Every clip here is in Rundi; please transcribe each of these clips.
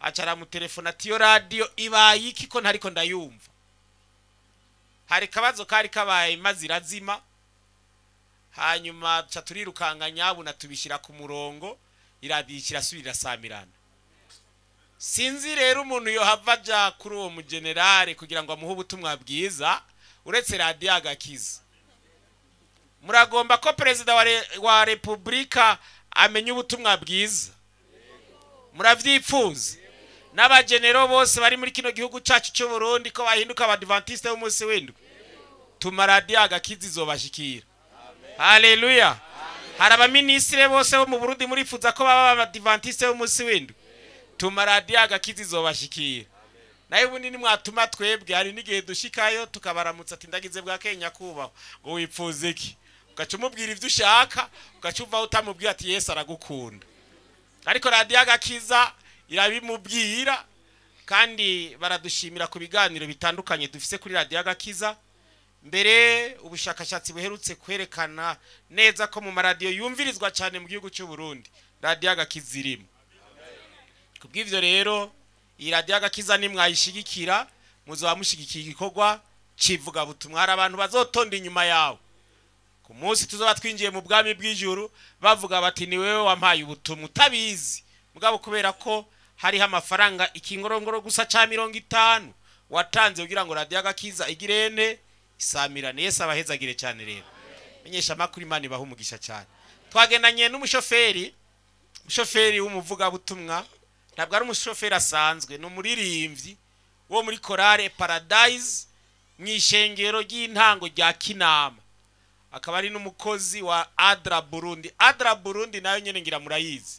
aca aramutelefona ati iyo radiyo ibaye iki ko ntariko ndayumva hari kabazo kari kabaye maze irazima hanyuma duca turirukanga nyabuna tubishyira ku murongo iradiyo kirasubira irasamirana sinzi rero umuntu yohava aja kuri uwo mugenerale kugira ngo amuhe ubutumwa bwiza uretse radiyo agakiza muragomba ko perezida wa re- wa repubulika amenya ubutumwa bwiza murabyipfuza n'abagenero bose bari muri kino gihugu cyacu cy'u Burundi ko bahinduka abadivantisite b'umunsi w'indwi tuma radiyo agakiza izobashikira haleluya hari abaminisitiri bose bo mu burundi murifuza ko baba abadivantisite b'umunsi w'indwi tuma radiyo agakiza izobashikira nayo ubundi nimwatuma twebwe hari n'igihe dushikayo tukabaramutsa ati ndagize bwa kenya kubaho ngo wipfuze iki ugaca umubwira ibyo ushaka ugaca uvaho utamubwira ati yesu aragukunda ariko radiyo agakiza irabimubwira kandi baradushimira ku biganiro bitandukanye dufise kuri radiyo agakiza mbere ubushakashatsi buherutse kwerekana neza ko mu maradiyo yumvirizwa cyane mu gihugu cy'u Burundi radiyo agakiza irimo ku bw'ibyo rero iyi radiyo agakiza nimwayishigikira muzaba mushigikiye igikorwa kivugabutumwa hari abantu bazotonda inyuma yawe ku munsi tuzaba twinjiye mu bwami bw'ijuru bavuga bati ni wowe wampaye ubutumwa utabizi mugabo kubera ko hariho amafaranga ikingorongoro gusa cya mirongo itanu watanze kugira ngo radiyo agakiza igire ene isamirane yesu abahezagire cyane rero menyesha amakuru imana ibaha umugisha cyane twagendanye n'umushoferi umushoferi w'umuvugabutumwa ntabwo ari umushoferi asanzwe ni umuririmbyi wo muri korale paradise mu ishengero ry'intango rya kinama akaba ari n'umukozi wa adra burundi adra burundi nayo nyine ngira murayizi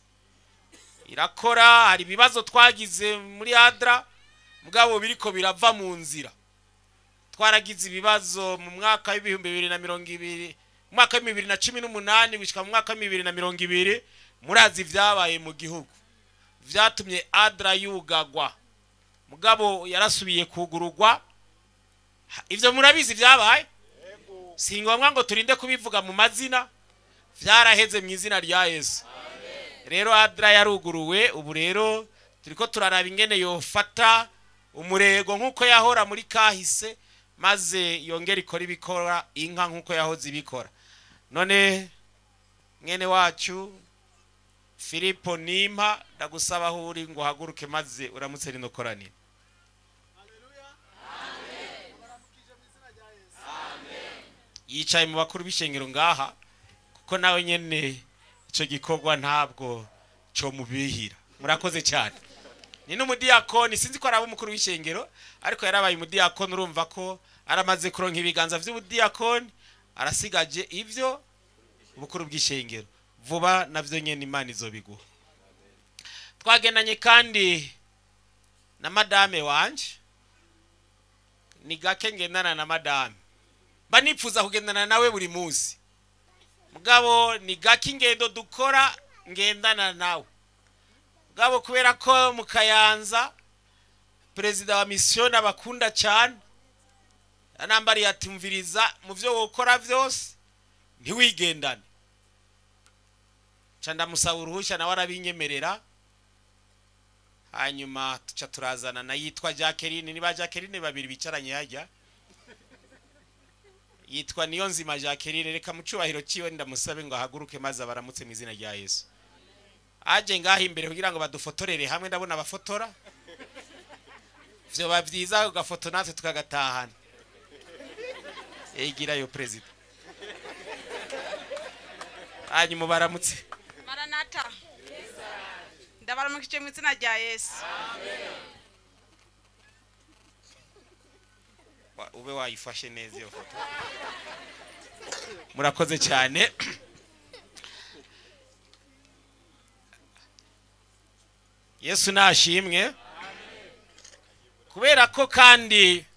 irakora hari ibibazo twagize muri adra mugabo biriko birava mu nzira twaragize ibibazo mu mwaka w'ibihumbi bibiri na mirongo ibiri mu mwaka w'ibihumbi bibiri na cumi n'umunani gushyika mu mwaka w'ibihumbi bibiri na mirongo ibiri murazi ibyabaye mu gihugu byatumye adra yugagwa mugabo yarasubiye kugurugwa Ha- ibyo murabizi byabaye si ngombwa ngo turinde kubivuga mu mazina byaraheze mu izina rya yesu rero adra yaruguruwe ubu rero turiko turaraba ingene yofata umurego nk'uko yahora muri kahise maze yongera ikora ibikora inka nk'uko yahoze ibikora none mwene wacu filipo nimpa ndagusaba aho uri ngo uhaguruke maze uramutse rino koraniro yicaye mu bakuru b'ishengero ngaha kuko nawe nyene icyo gikorwa ntabwo cyo mubihira murakoze cyane ni n'umudiyakoni sinzi ko araba umukuru w'ishengero ariko yarabaye umudiyakoni urumva ko aramaze kuronka ibiganza by'ubudiyakoni arasigaje ibyo ubukuru bw'ishengero vuba navyo nyene imana izobiguha twagendanye kandi na madame wanje ni gake ngendana na madame mba nipfuza kugendana nawe buri munsi mugabo ni gake ingendo dukora ngendana nawe mugabo kubera ko mu kayanza perezida wa misiyoni abakunda cyane yanambariye ati mviriza mu byo wokora byose ntiwigendane nca ndamusaba uruhushya nawe arabinyemerera hanyuma tuca turazana na yitwa jacqueline niba jacqueline babiri bicaranye hajya yitwa niyo nzima jacqueline reka mu cyubahiro cyiwe ndamusabe ngo ahaguruke maze abaramutse mu izina rya yesu aje ngaho imbere kugira ngo badufotorere hamwe ndabona abafotora vyoba byiza ugafoto natwe tukagatahana egirayo perezida hanyuma baramutse maranata ndabaramukije mu izina rya yesu Wa- ube wayifashe neza iyo foto murakoze cyane yesu nashimwe kubera ko kandi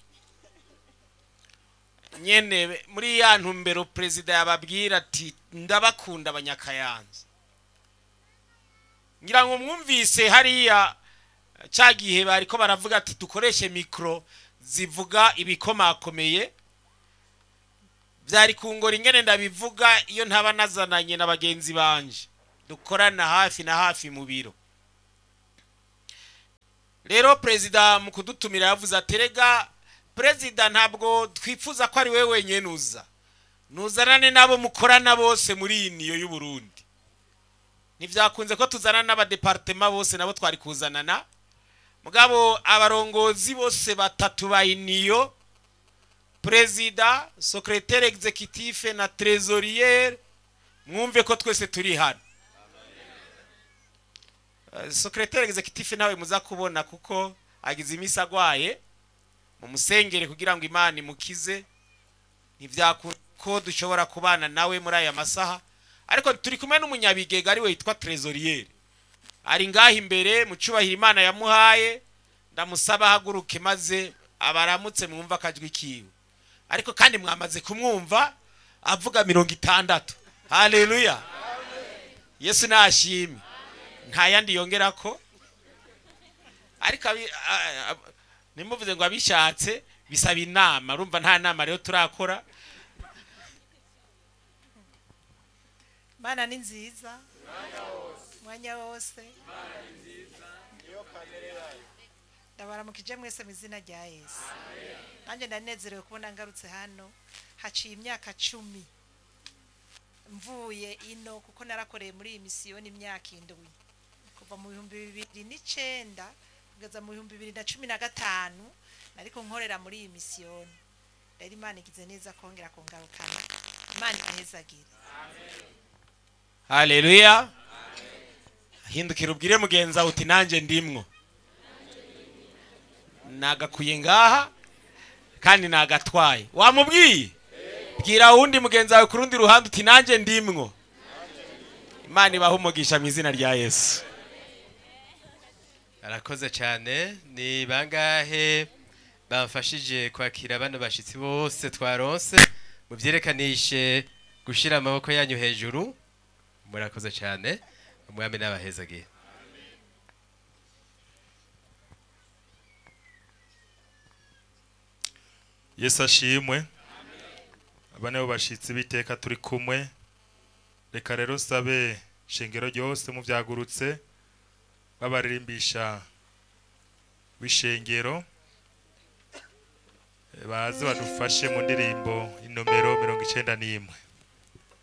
nyene muri ya ntumbero perezida yababwira ati ndabakunda abanyakayanza ngira ngo mwumvise hariya cya gihe bariko baravuga ati dukoreshe mikoro zivuga ibikomakomeye byari kungora ingene ndabivuga iyo ntaba nazananye na bagenzi banje dukorana hafi na hafi mu biro rero perezida mu kudutumira yavuze ati rega perezida ntabwo twifuza ko ari we wenyine uza nuzanane n'abo mukorana bose muri iyi niyo y'uburundi ntibyakunze ko tuzana n'abadepartema bose nabo twari kuzanana mugabo abarongozi bose batatu ba iniyo perezida secrétaire executif na trésorier mwumve ko twese turi hano Eh, secrétaire executif nawe muza kubona kuko agize iminsi agwaye mumusengere kugira ngo imana imukize ntibyakunda ko dushobora kubana nawe muri aya masaha ariko turi kumwe n'umunyabigega ariwe yitwa trésorier ari ngaha imbere mu cyubahiro imana yamuhaye ndamusaba ahaguruke maze abaramutse mwumva akajwi kiwe ariko kandi mwamaze kumwumva avuga mirongo itandatu haleluya yesu nashimye nta yandi yongera ko ariko abi- a- a- nimuvuze ngo abishatse bisaba inama urumva nta nama rero turakora mana ni nziza mwanya wose ndabaramukije mwese mu izina rya yesu nanjye ndanezerewe kubona ngarutse hano haciye imyaka cumi mvuye ino kuko narakoreye muri iyi misiyoni imyaka indwi kuva mu bihumbi bibiri n'icenda kugeza mu bihumbi bibiri na cumi na gatanu nariko nkorera muri iyi misiyoni rero imana igize neza kongera kungarukana imana inezagire haleluya hindukira ubwire mugenzi wawe uti nanjye ndimwo nagakuye ngaha kandi nagatwaye wamubwiye bwira wundi mugenzi wawe ku rundi ruhande uti nanjye ndimwo imana ibaha umugisha mu izina rya yesu arakoze cyane ni bangahe bamfashije kwakira bano bashyitsi bose twaronse mubyerekanishe gushyira amaboko yanyu hejuru murakoze cyane umwami n'abahezagiye yesu ashimwe aba nibo bashyitsi b'iteka turi kumwe reka rero sabe shingiro ryose mubyagurutse babaririmbisha w'ishengero baze badufashe mu ndirimbo inomero mirongo icyenda n'imwe